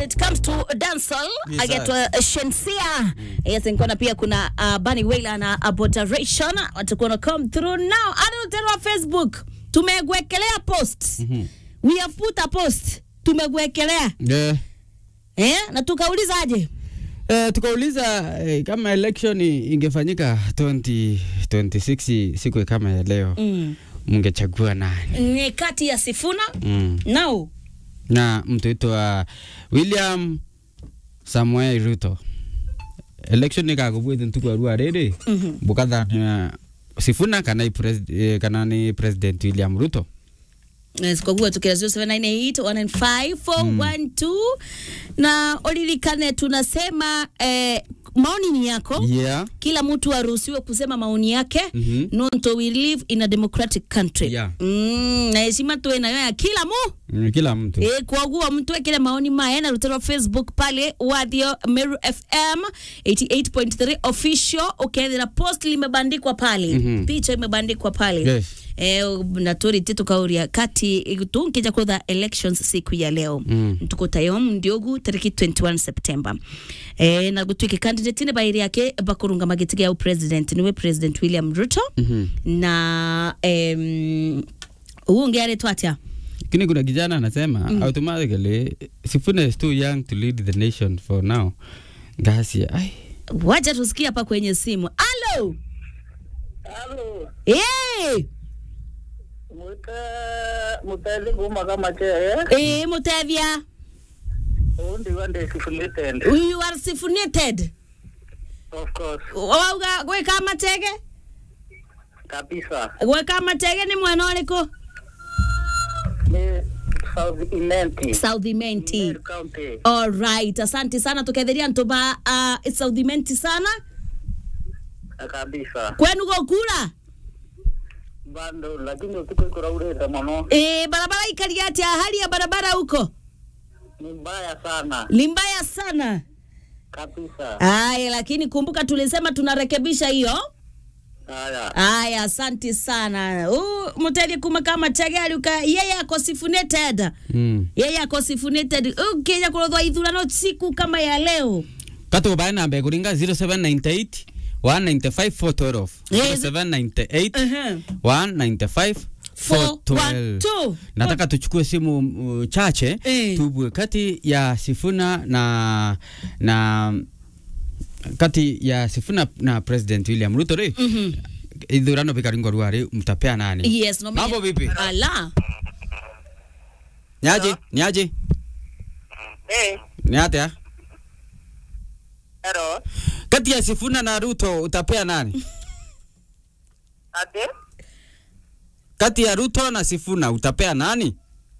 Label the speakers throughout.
Speaker 1: it comes to dancehall
Speaker 2: Yes,
Speaker 1: agetwa uh, Shensia yes nkona pia kuna uh, Bunny Wailer na Aboderation watakuwa na come through now hadi tena wa Facebook tumegwekelea post we have put a post tumegwekelea
Speaker 2: Yeah.
Speaker 1: eh na tukaulizaje
Speaker 2: Eh, tukauliza eh, kama election i- ingefanyika 2026 siku kama ya leo
Speaker 1: mm.
Speaker 2: mngechagua nani?
Speaker 1: ni kati ya Sifuna
Speaker 2: Mm.
Speaker 1: no
Speaker 2: na mtu itwa William Samuel Ruto election ikakubwite ntuku arua riri
Speaker 1: Mhm.
Speaker 2: bukathania Sifuna kana i pres- eh, kana ni president William Ruto
Speaker 1: Yes, kwa kuwa tukira 0798195412 na ulilikane tunasema eh, maoni ni yako
Speaker 2: yeah.
Speaker 1: kila mtu aruhusiwe kusema maoni yake
Speaker 2: Mhm.
Speaker 1: nonto we live in a democratic country
Speaker 2: Yeah.
Speaker 1: mm, na heshima tuwe nayo ya kila mu
Speaker 2: Mm, kila mtu
Speaker 1: E, kwaguo mtu ekele maoni maye na rutero facebook pale wathio meru fm 88.3 official ukethira post limebandikwa pale
Speaker 2: Mhm.
Speaker 1: picha imebandikwa pale
Speaker 2: Yes.
Speaker 1: e, na turite tukauria kati tunkija kutha elections siku ya leo
Speaker 2: Mm.
Speaker 1: tuko tayom ndiogu tariki 21 september e, na gutwike candidate ne bairi yake bakurunga magiti ya president niwe president william ruto
Speaker 2: Mhm.
Speaker 1: na em, uunge aretwa atia
Speaker 2: Lakini kuna kijana anasema automatically Sifuna is too young to lead the nation for now. Ngasi ai
Speaker 1: wacha tusikia hapa kwenye simu alo
Speaker 3: Halo,
Speaker 1: hey!
Speaker 3: mwita muteli kuma kama cheye
Speaker 1: e, mutethia
Speaker 3: undi wande sifulated
Speaker 1: you are sifunated
Speaker 3: of course
Speaker 1: wauga gwika matege
Speaker 3: kabisa
Speaker 1: gwika matege ni mwena uriku
Speaker 3: ni South Imenti
Speaker 1: south menti
Speaker 3: Meru County
Speaker 1: alright asante sana tuketheria ntuba uh, south menti sana
Speaker 3: kabisa
Speaker 1: kwenu gukura
Speaker 3: bando lakini usiku ikuraureta muno
Speaker 1: e, barabara ikaria atia hali ya barabara huko
Speaker 3: ni mbaya sana
Speaker 1: ni mbaya sana
Speaker 3: kabisa
Speaker 1: aya lakini kumbuka tulisema tunarekebisha hiyo
Speaker 3: haya
Speaker 1: Aya, asante sana. Uh, muteli kuma kama chagari uka yeye ako sifunated.
Speaker 2: mm.
Speaker 1: Yeye ako sifunated. Ukija kurodhwa ithurano siku kama ya leo.
Speaker 2: Katu bae namba kuringa 0798 195 412
Speaker 1: Yes.
Speaker 2: 0798
Speaker 1: Uh-huh.
Speaker 2: 195 412
Speaker 1: 412.
Speaker 2: nataka tuchukue simu uh, chache
Speaker 1: Eh.
Speaker 2: tubwe kati ya Sifuna na na kati ya Sifuna na President William Ruto ri
Speaker 1: Mhm.
Speaker 2: ithurano bikaringwa ruari mtapea nani
Speaker 1: Yes, no
Speaker 2: mambo vipi
Speaker 1: Ala.
Speaker 2: niaje niaje
Speaker 3: eh
Speaker 2: ni atia
Speaker 3: hello
Speaker 2: kati ya Sifuna na Ruto utapea nani
Speaker 3: ate
Speaker 2: kati ya Ruto na Sifuna utapea nani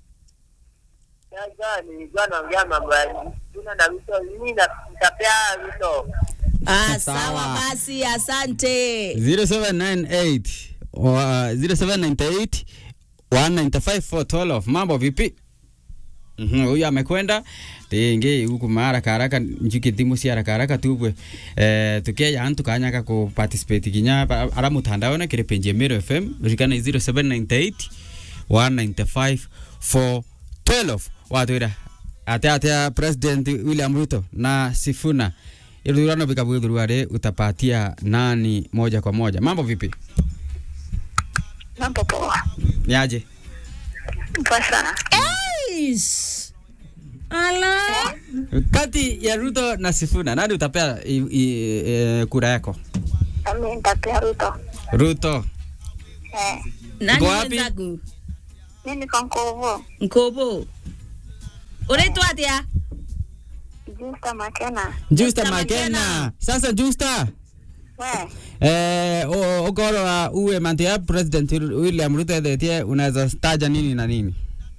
Speaker 3: Sasa nilikuwa naongea mambo ya Sifuna na Ruto, mimi na- nitapea Ruto.
Speaker 1: Ah,
Speaker 2: Sawa.
Speaker 1: sawa basi, asante.
Speaker 2: 0798 wa- 0798 195 412 mambo vipi Mhm, huyu amekwenda tingi huku maharaka haraka njuki thimu cia haraka haraka tubwe eh, tukeja antu kanyaka ku participate kinya pa- ara mutandaone kiri page ya Mero FM rikana 0798 195 412 watwira ate ate president William Ruto na Sifuna ithurano vikabwithurwari utapatia nani moja kwa moja mambo vipi
Speaker 3: Mambo poa.
Speaker 2: niaje
Speaker 3: Poa sana.
Speaker 1: Eish. Ala.
Speaker 2: kati ya Ruto na Sifuna nani utapea i, i, e, kura yako
Speaker 3: Mimi nitapea Ruto.
Speaker 2: Ruto
Speaker 3: Eh,
Speaker 1: Nani
Speaker 2: Uko wapi?
Speaker 1: mwenzangu?
Speaker 3: mimi niko Nkovo.
Speaker 1: Nkobo. Unaitwa atia?
Speaker 3: Justa Makena.
Speaker 2: Justa
Speaker 1: Justa
Speaker 2: Makena
Speaker 1: Makena.
Speaker 2: sasa Justa
Speaker 3: We,
Speaker 2: eh, o- ukorwa uwe mantia president William Ruto ethetie unaweza staja nini na nini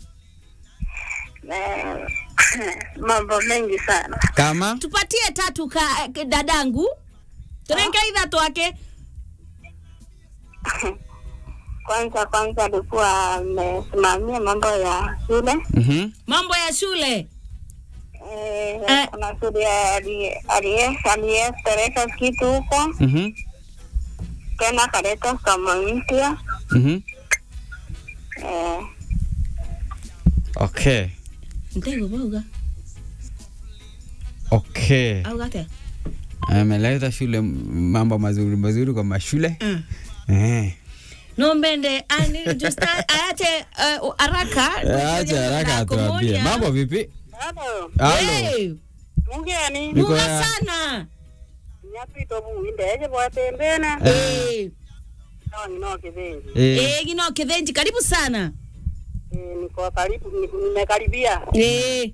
Speaker 3: eh, mambo mengi sana.
Speaker 2: kama
Speaker 1: Tupatie tatu ka, k- dadangu. Turenke ithatu ake.
Speaker 3: Kwanza kwanza alikuwa amesimamia mambo ya shule.
Speaker 2: mhm
Speaker 1: Mambo ya shule.
Speaker 3: Eh,
Speaker 1: Eh.
Speaker 3: kuna shule ali- aliye- aliyepeleka kitu huko
Speaker 2: mhm
Speaker 3: tena akaleta somo mpya
Speaker 2: mhm
Speaker 3: eh,
Speaker 2: okay
Speaker 1: Ndego bauga.
Speaker 2: Okay.
Speaker 1: au gate
Speaker 2: Ameleta shule m- mambo mazuri mazuri kwa mashule.
Speaker 1: mm.
Speaker 2: Eh.
Speaker 1: no mbende ani just ayache uh, haraka
Speaker 2: Acha haraka atuambie. Mambo vipi?
Speaker 4: Halo,
Speaker 2: Halo.
Speaker 1: hey,
Speaker 4: mungeni
Speaker 2: Niko
Speaker 1: muga
Speaker 2: ya-
Speaker 1: sana
Speaker 4: nyapito buinde bwatembena
Speaker 1: Eh,
Speaker 4: nawangi no kivinji
Speaker 2: Eh.
Speaker 1: eh, gino kithenji karibu sana
Speaker 4: niko karibu niko- nimekaribia
Speaker 1: Eh,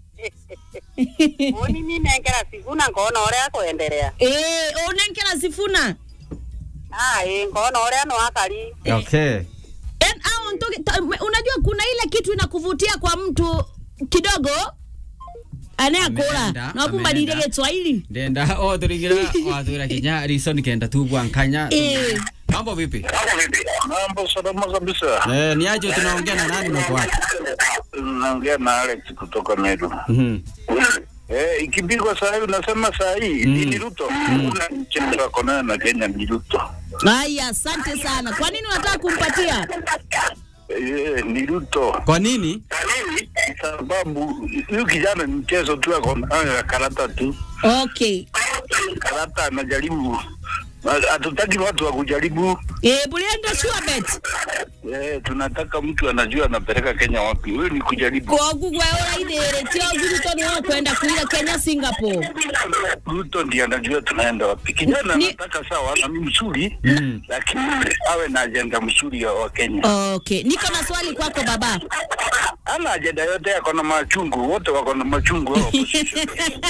Speaker 4: oni ninengera siguna ngona uria kuendelea
Speaker 1: eh, unenkera sifuna
Speaker 4: ai ngona uria nwakari
Speaker 2: Okay.
Speaker 1: En- au ntoke- ta- me- unajua kuna ile kitu inakuvutia kwa mtu kidogo anayakula
Speaker 2: Ameenda,
Speaker 1: nakumbadilie
Speaker 2: ameenda.
Speaker 1: Kiswahili
Speaker 2: Ndenda o turingira wathura kinya rison kenda tugwa nkanya.
Speaker 1: Eh.
Speaker 2: Mambo vipi?
Speaker 5: Mambo salama kabisa.
Speaker 2: Eh, ni aje tunaongea na nani mko wapi?
Speaker 5: Naongea na Alex kutoka Meru.
Speaker 2: Mhm.
Speaker 5: Eh, ikipigwa saa hii unasema saa hii
Speaker 2: Mm.
Speaker 5: ni Ruto. Kuna mchezo wako nayo na Kenya ni Ruto.
Speaker 1: haya asante sana kwa nini unataka kumpatia
Speaker 5: Eh, ni Ruto.
Speaker 2: Kwa nini?
Speaker 5: Sababu huyu kijana ni mchezo tu ako nayo ya karata tu.
Speaker 1: okay
Speaker 5: Karata anajaribu. Hatutaki watu wa kujaribu.
Speaker 1: eh, bulienda sure bet
Speaker 5: Eh, tunataka mtu anajua anapeleka Kenya wapi. Huyu ni kujaribu.
Speaker 1: kogu gweura ithere tio guruto ni wakwenda kuiga Kenya Singapore
Speaker 5: Ruto ndiye anajua tunaenda wapi. Kijana
Speaker 1: Ni-
Speaker 5: anataka sawa, na ni mzuri
Speaker 2: Mm.
Speaker 5: lakini awe na ajenda mzuri ya wa Kenya.
Speaker 1: okay niko na swali kwako baba
Speaker 5: Ana ajenda yote, ako na machungu, wote wako na machungu hao opposition.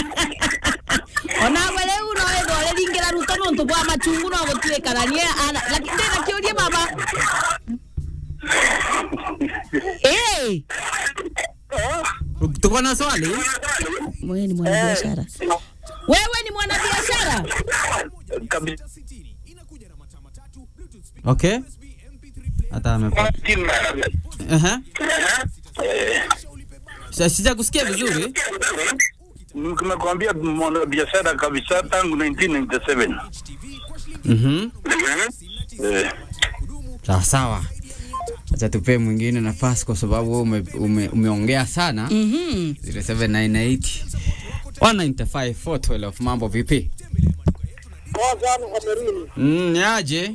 Speaker 1: onawe riu noethwo riringira ruto nontu bwa machungu no gutwikana lakini ndina kiurie baba hey.
Speaker 2: Tuko na swali?
Speaker 1: wewe ni mwanabiashara wewe ni mwanabiashara
Speaker 5: Kabisa.
Speaker 2: Okay. Hata amepata. Aha. Sasa sija kusikia vizuri.
Speaker 5: Nimekwambia mwana biashara kabisa tangu 1997.
Speaker 2: Mhm.
Speaker 5: Eh,
Speaker 2: Sawa sawa. Acha tupe mwingine nafasi kwa sababu wewe ume, ume, umeongea sana.
Speaker 1: Mhm.
Speaker 2: 0798 195 412 mambo vipi? Mm, ni aje?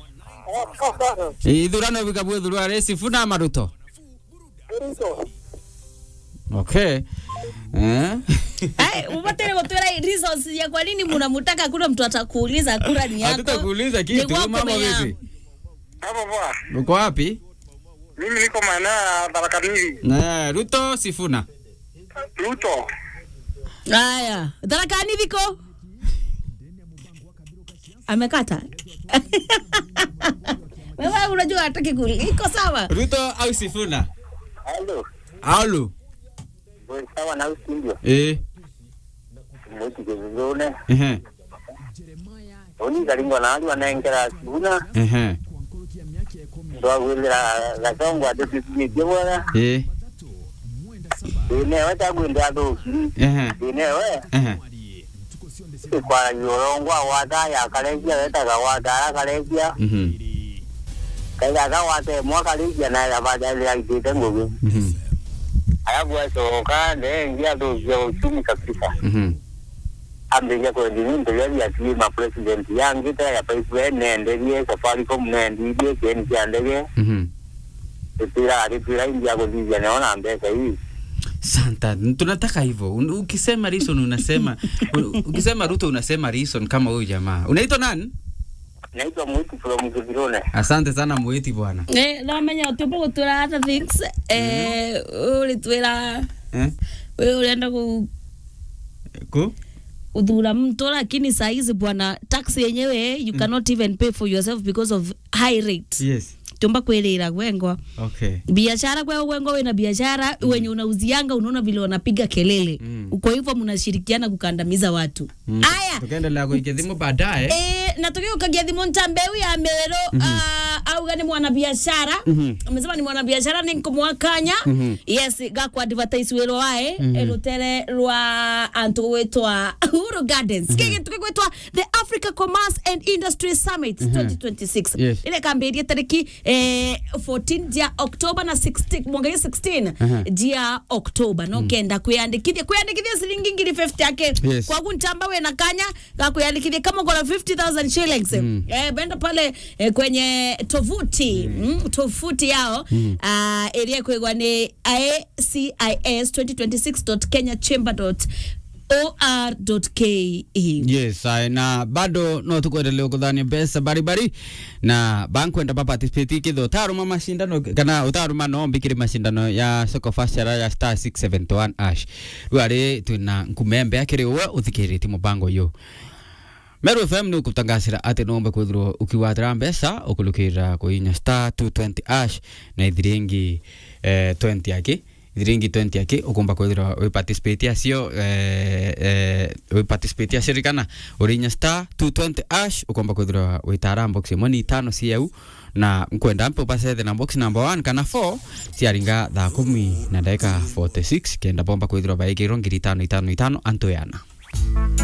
Speaker 2: Ithurano vikabwe thurua resi funa maruto. Okay. Eh?
Speaker 1: Ai, upatere gutwira reasons ya kwa nini mnamtaka kuna mtu atakuuliza kura ni yako.
Speaker 2: Hatutakuuliza
Speaker 1: Ni
Speaker 2: kitu,
Speaker 1: kwako
Speaker 2: mambo
Speaker 1: mea.
Speaker 2: vipi?
Speaker 4: hapo poa
Speaker 2: Uko wapi?
Speaker 4: mimi niko maeneo ya Tharakanithi
Speaker 2: Na Ruto Sifuna.
Speaker 4: Ruto
Speaker 1: Haya, dharakani viko amekata. Wewe unajua hataki kuli. Iko sawa.
Speaker 2: Ruto au Sifuna?
Speaker 4: halo
Speaker 2: Alu.
Speaker 4: Boy, sawa na usindio
Speaker 2: Eh.
Speaker 4: mwiti kizungune
Speaker 2: Ehe.
Speaker 4: oni kalingo na ali wanengera siguna
Speaker 2: Ehe.
Speaker 4: ndwagwirira gacongwa ndicikitie bwega
Speaker 2: Eh.
Speaker 4: inewe tagwinde thuki
Speaker 2: Ehe.
Speaker 4: inewe
Speaker 2: Ehe.
Speaker 4: ikwaragia urongwa wata yakarekia wetaga watara karekia
Speaker 2: Mhm.
Speaker 4: kaigaga wate mwakarekia na yabajalira itite ngugi
Speaker 2: Mhm.
Speaker 4: alafu acoka ndengia thukia uchumi kabisa
Speaker 2: Mhm.
Speaker 4: ambĩria kwendia into iria ciatie ma president yangĩte ya pipeline nenderie safaricom nendirie kĩeni kĩa ndege
Speaker 2: Mhm.
Speaker 4: gĩtĩraga gĩtĩra india gũthithia neona mbeca hii
Speaker 2: Santa, tunataka hivyo. Un- Ukisema reason unasema u- ukisema Ruto unasema reason kama huyu jamaa. Unaitwa nani?
Speaker 4: naitwa mwiti from kithirone
Speaker 2: Asante sana Mweti bwana.
Speaker 1: Eh, no menya utipo gutwira hata things eh ulitwira
Speaker 2: Eh?
Speaker 1: wewe ulienda ku
Speaker 2: Ku?
Speaker 1: udhura mtu lakini saa hizi bwana tax yenyewe you cannot even pay for yourself because of high rate
Speaker 2: Yes.
Speaker 1: tumba kwirira gwengwa
Speaker 2: Okay.
Speaker 1: biashara kwa wengo wena biashara mm. wenye unauzianga unaona vile wanapiga kelele
Speaker 2: Mm.
Speaker 1: kwa hivyo mnashirikiana kukandamiza watu
Speaker 2: Mm.
Speaker 1: aya
Speaker 2: Tukaendelea kuikia thimu baadaye.
Speaker 1: Eh, na tukiwa ukagia thimu ntambeu ya mero mm -hmm. auga ni mwanabiashara
Speaker 2: Mhm.
Speaker 1: amesema ni mwanabiashara ni nkumwakanya
Speaker 2: Mhm.
Speaker 1: yes gakwa advertise wero wae mm -hmm. rutere rwa antu gwitwa Uhuru Gardens mm -hmm. kige tukigwitwa the Africa Commerce and Industry Summit 2026
Speaker 2: Yes.
Speaker 1: ile kambirie tariki eh, eh, 14 dia Oktoba na 16 mwangalia 16
Speaker 2: Aha.
Speaker 1: dia Oktoba no kenda kuyandikithia kuyandikithia silingi ngiri 50 yake
Speaker 2: Yes.
Speaker 1: kwa kuntamba we na kanya ka kuyandikithia kama uko na 50000 shillings eh, benda pale eh, kwenye tovuti mm. tovuti yao mm. uh, area kwegwa ni acis 2026.kenyachamber.or.ke
Speaker 2: yes ai, na bado no tukwendelea kuthania mbeca baribari na bankwenda baparticipate kitho utaruma mashindano kana utaruma no mbikire mashindano ya soko fashara ya star 671 ash riu ari twina nkumembe akiri uwe uthikiritie mubango uyu Meru FM ni ukutangasira ati nombe kwithirwo ukiwatira mbeca ukulukirira kuinya star 220 ash na ithiringi eh, 20 yaki ithiringi 20 yaki ukumba kwithirwa wi participate acio eh, eh, wi participate acio kana urinya star 220 ash ukumba kwithirwa witara box imwe ni itano ciau na nkwenda mpe upacethe na box number 1 kana 4 ciaringa thaa kumi na ndagika 46 kenda bomba kwithirwa baigirwo ngiri itano itano itano antoyana